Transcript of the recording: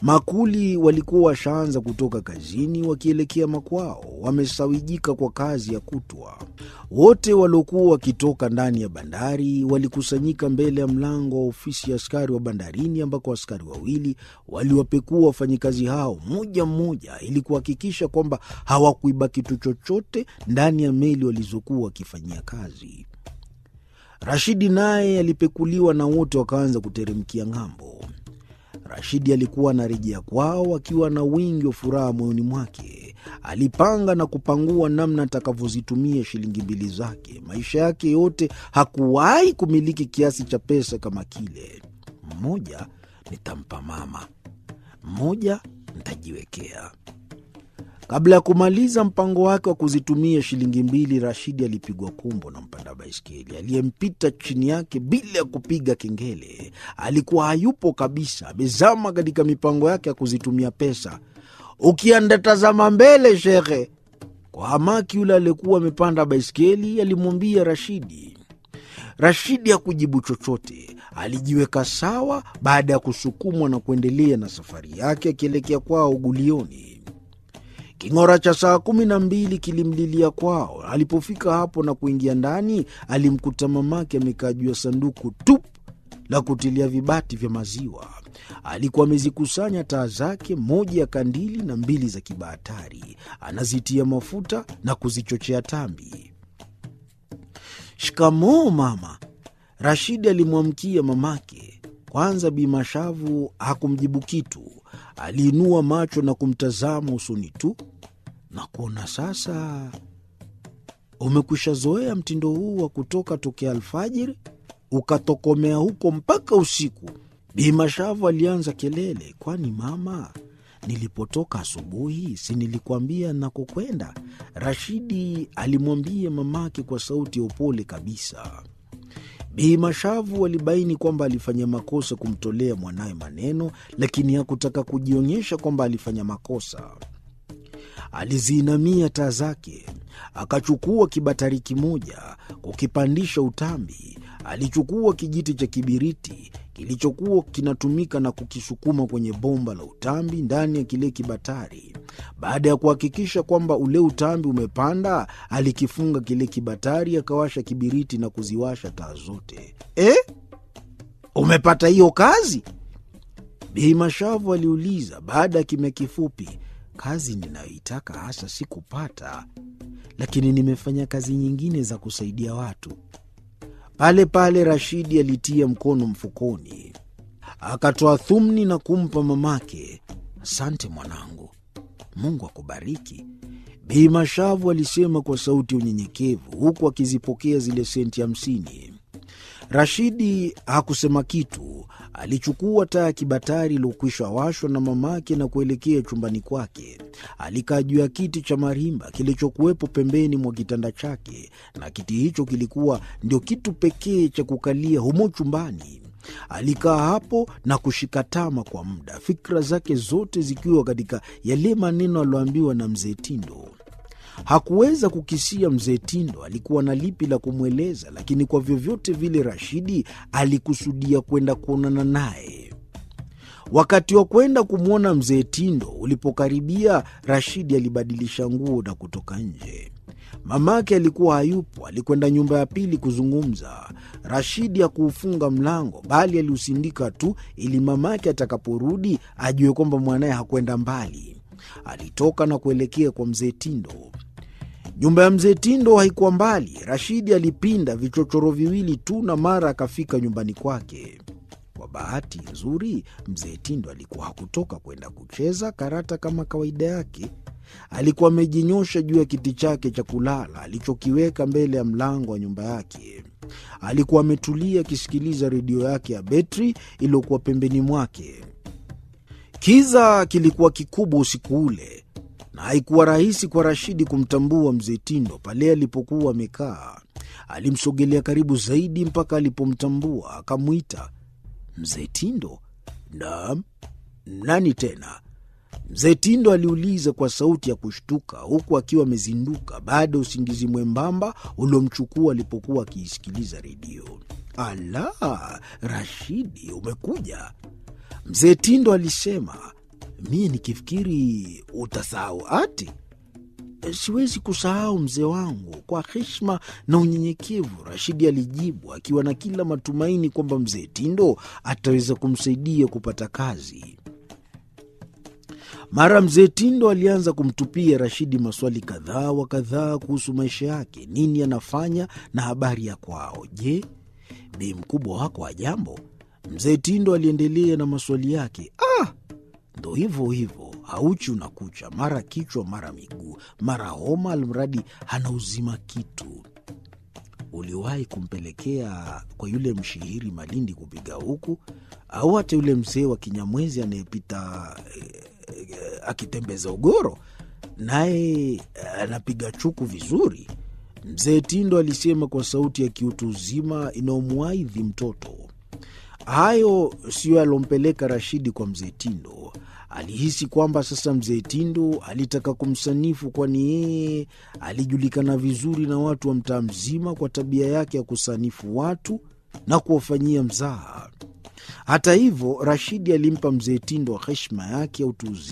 Makuli walikuwa washaanza kutoka kazini wakielekea makwao, wamesawijika kwa kazi ya kutwa. Wote waliokuwa wakitoka ndani ya bandari walikusanyika mbele ya mlango wa ofisi ya askari wa bandarini, ambako askari wawili waliwapekua wafanyikazi hao mmoja mmoja, ili kuhakikisha kwamba hawakuiba kitu chochote ndani ya meli walizokuwa wakifanyia kazi. Rashidi naye alipekuliwa na wote wakaanza kuteremkia ng'ambo. Rashidi alikuwa anarejea kwao akiwa na wingi wa furaha moyoni mwake. Alipanga na kupangua namna atakavyozitumia shilingi mbili zake. Maisha yake yote hakuwahi kumiliki kiasi cha pesa kama kile. Mmoja nitampa mama, mmoja nitajiwekea. Kabla ya kumaliza mpango wake wa kuzitumia shilingi mbili, Rashidi alipigwa kumbo na mpanda baiskeli aliyempita chini yake bila ya kupiga kengele. Alikuwa hayupo kabisa, amezama katika mipango yake ya kuzitumia pesa. Ukienda tazama mbele, shekhe. Kwa hamaki, yule aliyekuwa amepanda baiskeli alimwambia Rashidi. Rashidi hakujibu chochote, alijiweka sawa baada ya kusukumwa na kuendelea na safari yake akielekea kwao Gulioni. King'ora cha saa kumi na mbili kilimlilia kwao. Alipofika hapo na kuingia ndani, alimkuta mamake amekaa juu ya sanduku tupu la kutilia vibati vya maziwa. Alikuwa amezikusanya taa zake, moja ya kandili na mbili za kibahatari, anazitia mafuta na kuzichochea tambi. Shikamoo mama, Rashidi alimwamkia mamake. Kwanza Bi Mashavu hakumjibu kitu, aliinua macho na kumtazama usoni tu na kuona sasa umekwisha zoea mtindo huu wa kutoka tokea alfajiri ukatokomea huko mpaka usiku. Bi Mashavu alianza kelele, kwani mama, nilipotoka asubuhi si nilikuambia nakokwenda? Rashidi alimwambia mamake kwa sauti ya upole kabisa. Bi Mashavu alibaini kwamba alifanya makosa kumtolea mwanawe maneno, lakini hakutaka kujionyesha kwamba alifanya makosa. Aliziinamia taa zake, akachukua kibatari kimoja kukipandisha utambi. Alichukua kijiti cha kibiriti kilichokuwa kinatumika na kukisukuma kwenye bomba la utambi ndani ya kile kibatari. Baada ya kuhakikisha kwamba ule utambi umepanda, alikifunga kile kibatari, akawasha kibiriti na kuziwasha taa zote. Eh, umepata hiyo kazi? Bi Mashavu aliuliza baada ya kimya kifupi. Kazi ninayoitaka hasa sikupata, lakini nimefanya kazi nyingine za kusaidia watu. Pale pale Rashidi alitia mkono mfukoni, akatoa thumni na kumpa mamake. Asante mwanangu, Mungu akubariki, Bi Mashavu alisema kwa sauti ya unyenyekevu, huku akizipokea zile senti hamsini. Rashidi hakusema kitu. Alichukua taa ya kibatari iliyokwisha washwa na mamake na kuelekea chumbani kwake. Alikaa juu ya kiti cha marimba kilichokuwepo pembeni mwa kitanda chake, na kiti hicho kilikuwa ndio kitu pekee cha kukalia humo chumbani. Alikaa hapo na kushika tama kwa muda, fikra zake zote zikiwa katika yale maneno aliyoambiwa na mzee Tindo. Hakuweza kukisia mzee Tindo alikuwa na lipi la kumweleza, lakini kwa vyovyote vile Rashidi alikusudia kwenda kuonana naye. Wakati wa kwenda kumwona mzee Tindo ulipokaribia, Rashidi alibadilisha nguo na kutoka nje. Mamake alikuwa hayupo, alikwenda nyumba ya pili kuzungumza. Rashidi hakuufunga mlango, bali aliusindika tu ili mamake atakaporudi ajue kwamba mwanaye hakwenda mbali. Alitoka na kuelekea kwa mzee Tindo. Nyumba ya mzee Tindo haikuwa mbali. Rashidi alipinda vichochoro viwili tu na mara akafika nyumbani kwake. Kwa bahati nzuri, mzee Tindo alikuwa hakutoka kwenda kucheza karata kama kawaida yake. Alikuwa amejinyosha juu ya kiti chake cha kulala alichokiweka mbele ya mlango wa nyumba yake. Alikuwa ametulia akisikiliza redio yake ya betri iliyokuwa pembeni mwake. Kiza kilikuwa kikubwa usiku ule na haikuwa rahisi kwa Rashidi kumtambua mzee Tindo pale alipokuwa amekaa. Alimsogelea karibu zaidi mpaka alipomtambua, akamwita mzee Tindo. Naam, nani tena? Mzee Tindo aliuliza kwa sauti ya kushtuka, huku akiwa amezinduka baada ya usingizi mwembamba uliomchukua alipokuwa akiisikiliza redio. Ala, Rashidi, umekuja? Mzee Tindo alisema. mie nikifikiri utasahau ati Siwezi kusahau mzee wangu, kwa heshima na unyenyekevu, Rashidi alijibu akiwa na kila matumaini kwamba mzee Tindo ataweza kumsaidia kupata kazi. Mara mzee Tindo alianza kumtupia Rashidi maswali kadhaa wa kadhaa kuhusu maisha yake, nini anafanya na habari ya kwao. Je, bi mkubwa wako wa jambo? Mzee Tindo aliendelea na maswali yake. Ah, ndo hivyo hivyo hauchi unakucha, mara kichwa, mara miguu, mara homa, almradi hana uzima kitu. Uliwahi kumpelekea kwa yule mshihiri Malindi kupiga huku, au hata yule mzee wa Kinyamwezi anayepita eh, eh, akitembeza ugoro, naye anapiga chuku vizuri? Mzee Tindo alisema kwa sauti ya kiutu uzima inayomwaidhi mtoto. Hayo siyo yalompeleka Rashidi kwa mzee Tindo. Alihisi kwamba sasa mzee Tindo alitaka kumsanifu, kwani yeye alijulikana vizuri na watu wa mtaa mzima kwa tabia yake ya kusanifu watu na kuwafanyia mzaha. Hata hivyo, Rashidi alimpa mzee Tindo heshima yake ya utu uzima.